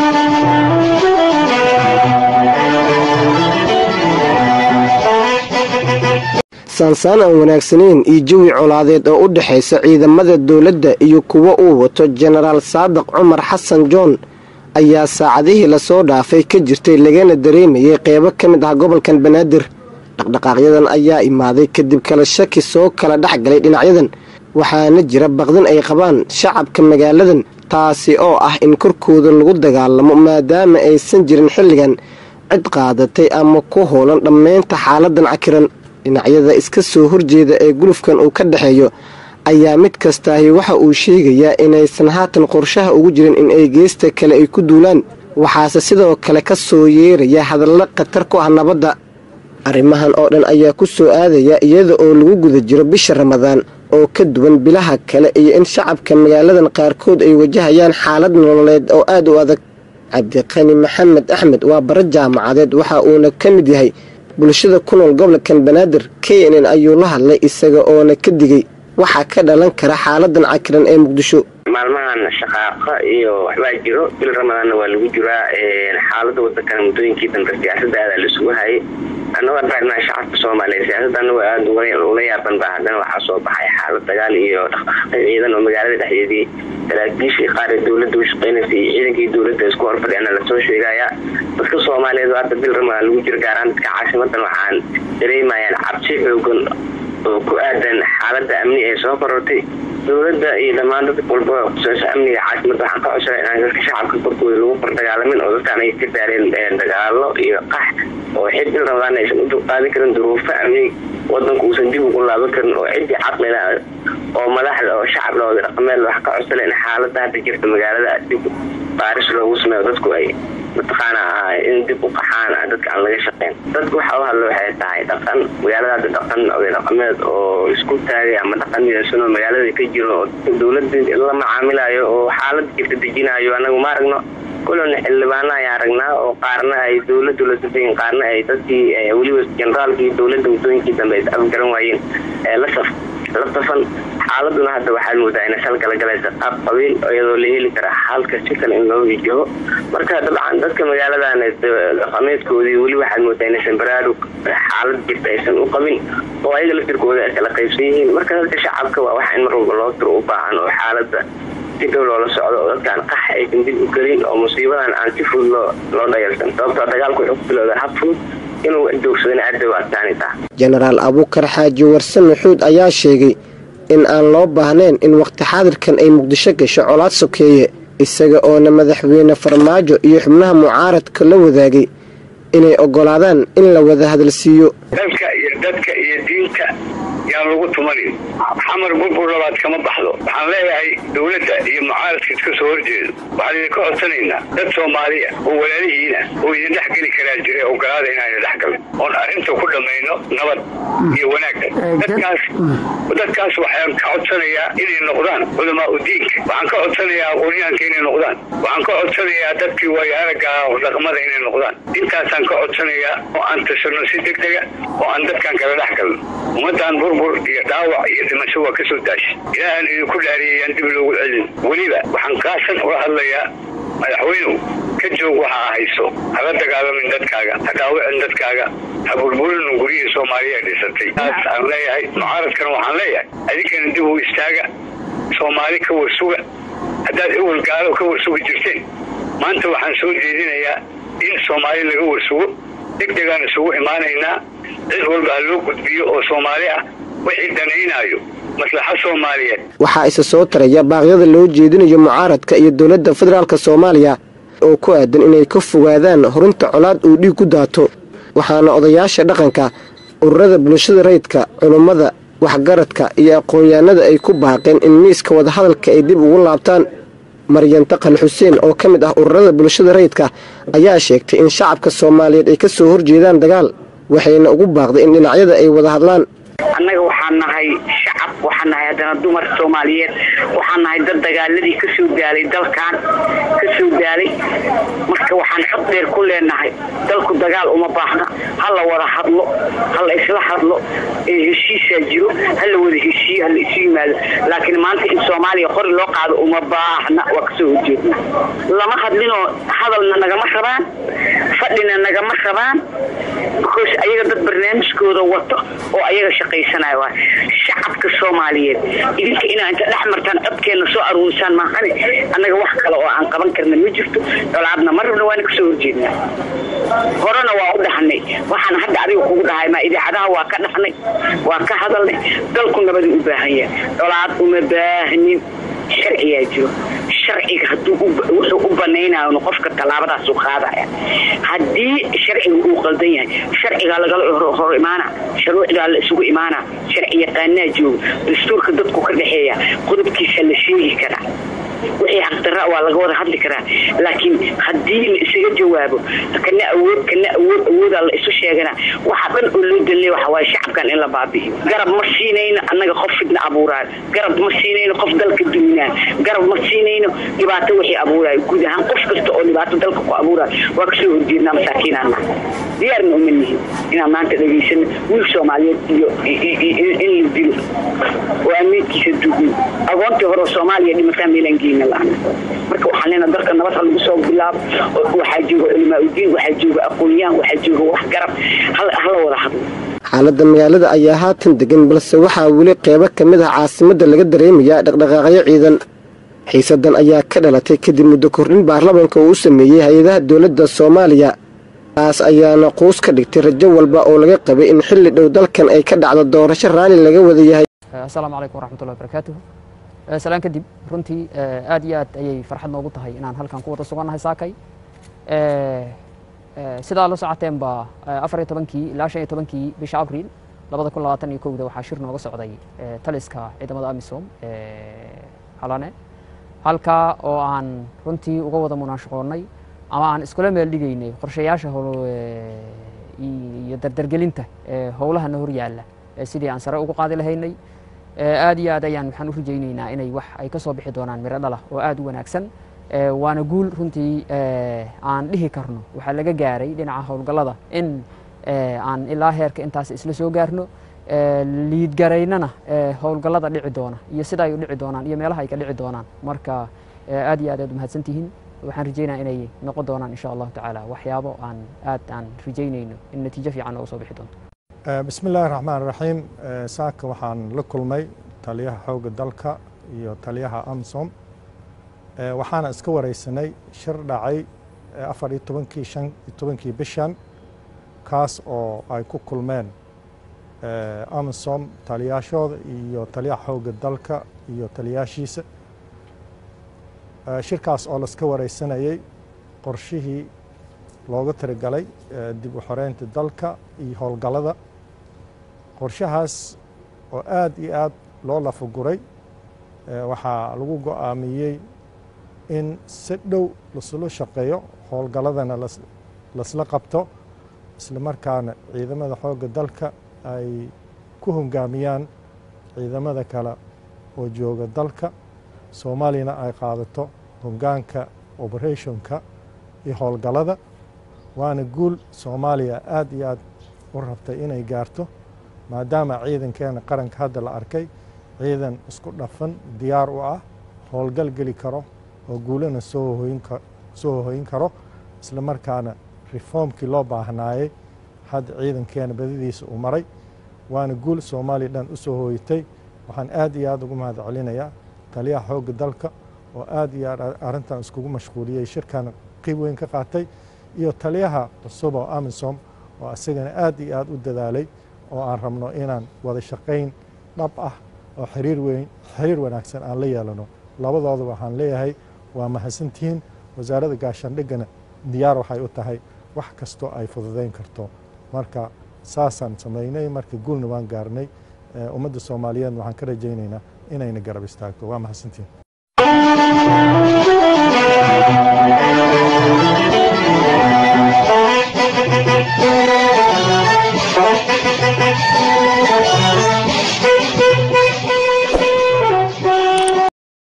saansaan aan wanaagsanayn iyo jawi colaadeed oo u dhexaysa ciidamada dowladda iyo kuwa uu wato jenaraal saadiq cumar xasan joon ayaa saacadihii lasoo dhaafay ka jirtay lagana dareemayay qeybo ka mid ah gobolkan banaadir dhaqdhaqaaqyadan ayaa imaaday kadib kala shaki soo kala dhex galay dhinacyadan waxaana jira baqdin ay qabaan shacabka magaaladan taasi oo ah in korkooda lagu dagaalamo maadaama aysan jirin xilligan cid qaadatay ama ku hoolan dhammaynta xaaladan cakiran dhinacyada iska soo horjeeda ee gulufkan uu ka dhexeeyo ayaa mid kastaahi waxa uu sheegayaa inaysan haatan qorshaha ugu jirin in ay geesta kale ay ku duulaan waxaase sidoo kale ka soo yeeraya hadallo khatar ku ah nabadda arrimahan oo dhan ayaa ku soo aadaya iyada oo lagu guda jiro bisha ramadaan oo ka duwan bilaha kale iyo in shacabka magaaladan qaarkood ay wajahayaan xaalad nololeed oo aad u adag cabdiqani maxamed axmed waa bara jaamacadeed waxa uuna ka mid yahay bulshada ku nool gobolkan banaadir k n n ayuu la hadlay isaga oona ka digay waxaa ka dhalan kara xaaladan cakiran ee muqdisho maalmahan shaqaaqa iyo waxbaa jiro bil ramadaanna waa lagu jiraa xaalada wadankana muddooyinkii dambe siyaasada aada laisugu hayay annagoo dhaarnaa shacabka soomaaliya siyaasada anagoo aada ula yaaban ba haddana waxaa soo baxay xaalad dagaal iyo dhaqdhaqaaqyo ciidan oo magaalada dhexdeedii saraakiishii qaar ee dowladda u shaqeynaysa iyo ciidankii dowladda isku horfadhiyana lasoo sheegayaa dadka soomaaliyeed hadda bil ramadaan lagu jiro gaaraan dadka caasimadan waxaan dareemayaan cabsi xoogan oo ku aadan xaalada amni ee soo korortay dowladda iyo dhammaan dad walba kuseesa amniga caasimada waxaan ka codsanay inaan dadka shacabka korkooda lagu fardagaalamin oo dadkaan ay ka daareen dagaalo iyo qax oo xidil ramadaan aysan u dulqaadin karin duruufo amni wadanku uusan dib ugu laaban karin oo ciddii caqlila oo madaxda oo shacabla oo dhaqameed wax ka codsanay in xaalada hadda jirta magaalada dib baaris loogu sameeyo dadku ay mataqaana in dib u qaxaan dadka aan laga shaqeyn dadku waxa u hadlo waxay tahay dhaqan magaalada hadda dhaqan oday dhaqameed oo isku taagay ama dhaqan midaysan oo magaalada ka jiro oo dowladda la macaamilayo oo xaalada jirta dejinayo anagu ma aragno kulana xildhibaana ayaa aragnaa oo qaarna ay dowladdu la dufayin qaarna ay dadkii weliba generaalkii dowladda muddooyinkii dambe ay afgaran waayeen la saf la safan xaaladuna hadda waxaad moodaa inay sal kala galaysa qaab qabiil iyadoo la heli kara halka si kale in loo wajaho marka dabcan dadka magaaladan dhaqameedkoodii weli waxaad moodaa inaysan baraarug xaalad jirta aysan u qabin oo ayaga laftirkooda ay kala qaybsan yihiin marka dadka shacabka waa waxa in mar walba loo tiro u baahan oo xaalada si dhow loola socdo oo dadkaan qax aysan dib u gelin oo musiibadan aan si fudud loo loo dhayalsan sababtoo dagaalku wuxuu ku bilowda hab fudud inuu joogsadana aada u adkaanaysaa jenaraal abuukar xaaji warse maxuud ayaa sheegay in aan loo baahnayn in waqti xaadirkan ay muqdisho gasho colaad sokeeye isaga oona madaxweyne farmaajo iyo xubnaha mucaaradka la wadaagay inay oggolaadaan in la wada hadalsiiyo dalka iyo dadka iyo diinta yaan lagu tumanin xamar burbur labaad kama baxdo waxaan leeyahay dowladda iyo mucaaradka iska soo horjeedo waxaan idinka codsanaynaa dad soomaaliya oo walaalihiina oo idin dhex geli karaa jira ogolaada inaana dhex galin oon arrinta ku dhammayno nabad iyo wanaagga dadkaas dadkaas waxaan ka codsanayaa inay noqdaan culamaa u diinka waxaan ka codsanayaa aqoonyahanka inay noqdaan waxaan ka codsanayaa dadkii waayaaraga dhaqmada inay noqdaan intaasaan ka codsanayaa oo aan tashanno si deg dega oo aan dadkan kala dhex galno ummaddan burbur iyo dhaawac iyo dhimasho waa ka soo daashay ilaahan idinku dhaariyayaan dib loogu celin weliba waxaan kaasan ula hadlayaa madaxweynuw ka joog waxa ahayso hala dagaalamin dadkaaga ha dhaawicin dadkaaga ha burburinin guryihii soomaaliya dhisatay taas aan leeyahay mucaaradkana waxaan leeyahay adinkana dib u istaaga soomaali ka warsuga haddaad ewel gaalo ka warsugi jirteen maanta waxaan soo jeedinayaa in soomaali laga warsugo deg degaan isugu imaanaynaa cid walba ha loo gudbiyo oo soomaali ah wixii danaynaayo maslaxa soomaaliyeed waxaa isa soo taraya baaqyada loo jeedinayo mucaaradka iyo dowladda federaalk soomaaliya oo ku aadan inay ka fogaadaan horinta colaad uu dhiig ku daato waxaana odayaasha dhaqanka ururada bulshada rayidka culummada waxgaradka iyo aqoon-yahanada ay ku baaqeen in miiska wadahadalka ay dib ugu laabtaan maryan taqal xuseen oo ka mid ah ururada bulshada rayidka ayaa sheegtay in shacabka soomaaliyeed ay ka soo horjeedaan dagaal waxayna ugu baaqday in dhinacyada ay wada hadlaan annaga waxaan nahay shacab waxaan nahay haddana dumar soomaaliyeed waxaan nahay dad dagaaladii ka soo gaalay dalkan ka soo gaalay marka waxaan aan cod dheer ku leenahay dalku dagaal uma baahna ha la wada hadlo ha la isla hadlo heshiisaa jiro ha la wada heshiiyo ha la isu yimaado laakiin maanta in soomaaliya qori loo qaado uma baahna waa kasoo horjeedna lama hadlinoo hadalna nagama rabaan fadhina nagama rabaan because ayaga dad barnaamijkooda wato oo ayaga shaqaysanaya waay shacabka soomaaliyeed idinka inaa inta dhex martaan codkeenna soo aruurisaan maahane annaga wax kale oo aan qaban karna ma jirto colaadna ma rabna waana kasoo horjeednaa horena waa u dhahnay waxaan hadda adiga kugu dhahay maa idaacadaha waa ka dhahnay waa ka hadalnay dalku nabadii u baahan yahay colaad uma baahnin sharciyaa jiro sharciga haduu wuxuu u banaynayo qofka tallaabadaasuu qaadaya haddii sharciga uu qaldan yahay sharcigaa lagala hor imaana shuruucdaa la isugu imaana sharci yaqaanaa jooga dastuurka dadku ka dhexeeya qodobkiisa la sheegi karaa wixii xaqdarra waa laga wada hadli karaa laakiin haddii la isaga jawaabo kana awood kana awood awoodaa la isu sheegana waxa dhan oo loo dalnay waxa waaye shacabkan in la baabi'iyo garab ma siinayno annaga qof fidna abuuraayo garab ma siinayno qof dalka duminaayo garab ma siinayno dhibaato wixii abuuraayo guud ahaan qof kasta oo dhibaato dalka ku abuuraayo waa kasoo horjeednaa masaakiinaan nahay diyaarna uma nihin inaan maanta dhegaysano wiil soomaaliyeed iyo in la dilo oo amiidkiisa duugno agoontii hore soomaaliya dhimataa meelaan geyna laana marka waxaan leenaha dalka nabad ha lagu soo bilaabo waxaa jooga culimaa udiin waxaa jooga aqoon-yahan waxaa jooga waxgarab hala wada hadlo xaaladda magaalada ayaa haatan degan balse waxaa weli qeybo ka mid ah caasimadda laga dareemayaa dhaqdhaqaaqyo ciidan xiisadan ayaa ka dhalatay kadib muddo kordhin baarlamaanka uu u sameeyey hay-adaha dowladda soomaaliya taas ayaana quus ka dhigtay rajo walba oo laga qabay in xilli dhow dalkan ay ka dhacdo doorasho raalli laga wada yahay asalaamu calaykum waraxmatullahi barakaatuh salaan kadib runtii aad iyo aad ayay farxad noogu tahay inaan halkan ku wada sugannahay saakay sidaa la socoteenba afar iyo tobankii ilaa shan iyo tobankii bisha abriil labada kun labaatan iyo kowda waxaa shir nooga socday taliska ciidamada amisom halane halkaa oo aan runtii uga wada munaashaqoonnay ama aan iskula meel dhigaynay qorshayaasha iyo dardargelinta howlahana hor yaalla sidii aan sare ugu qaadi lahaynay aad iyo aad ayaan waxaan u rajaynaynaa inay wax ay ka soo bixi doonaan miro dhalah oo aad u wanaagsan waana guul runtii aan dhihi karno waxaa laga gaaray dhinaca howlgallada in aan ilaa heerka intaas isla soo gaarno liidgaraynana howlgallada dhici doona iyo sida ay u dhici doonaan iyo meelaha ay ka dhici doonaan marka aad iyo aad aad umahadsan tihiin waxaan rajaynaya inay noqon doonaan insha allahu tacaala waxyaabo aan aad aan rajaynayno in natiijo fiican nooga soo bixi doonto bismi illaahi raxmaan raxiim saaka waxaan la kulmay taliyaha xoogga dalka iyo taliyaha amsom waxaana iska wareysanay shir dhacay afar iyo tobankii shan iyo tobankii bishan kaas oo ay ku kulmeen amsom taliyaashooda iyo taliyaha xoogga dalka iyo taliyaashiisa shirkaas oo laska wareysanayey qorshihii looga tirigalay dib u xoreynta dalka iyo howlgallada qorshahaas oo aad iyo aad loo lafaguray waxaa lagu go-aamiyey in si dhow lasula shaqeeyo howlgalladana lasla qabto isla markaana ciidamada xoogga dalka ay ku hongaamiyaan ciidamada kale oo jooga dalka soomaaliyana ay qaadato hongaanka operationka iyo howlgallada waana guul soomaaliya aad iyo aad u rabtay inay gaarto maadaama ciidankeena qaranka hadda la arkay ciidan isku dhafan diyaar u ah howlgal geli karo oo guulana soo hoyin karo isla markaana reformkii loo baahnaayey hadda ciidankeena badadiisa uu maray waana guul soomaaliya dhan u soo hooyatay waxaan aad iyo aad ugu mahad celinayaa taliyaha xoogga dalka oo aad iyo aad arrintan iskugu mashquuliyey shirkan qiib weyn ka qaatay iyo taliyaha cusub oo amisom oo isagana aad iyo aad u dadaalay oo aan rabno inaan wada shaqayn dhab ah oo xiriir weyn xiriir wanaagsan aan la yeelano labadooda waxaan leeyahay waa mahadsantihiin wasaaradda gaashaandhiggana diyaar waxay u tahay wax kastoo ay fududayn karto marka saasaan samaynay marka guulna waan gaarnay ummadda soomaaliyeedna waxaan ka rajaynaynaa inayna garab istaagto waa mahadsantihiin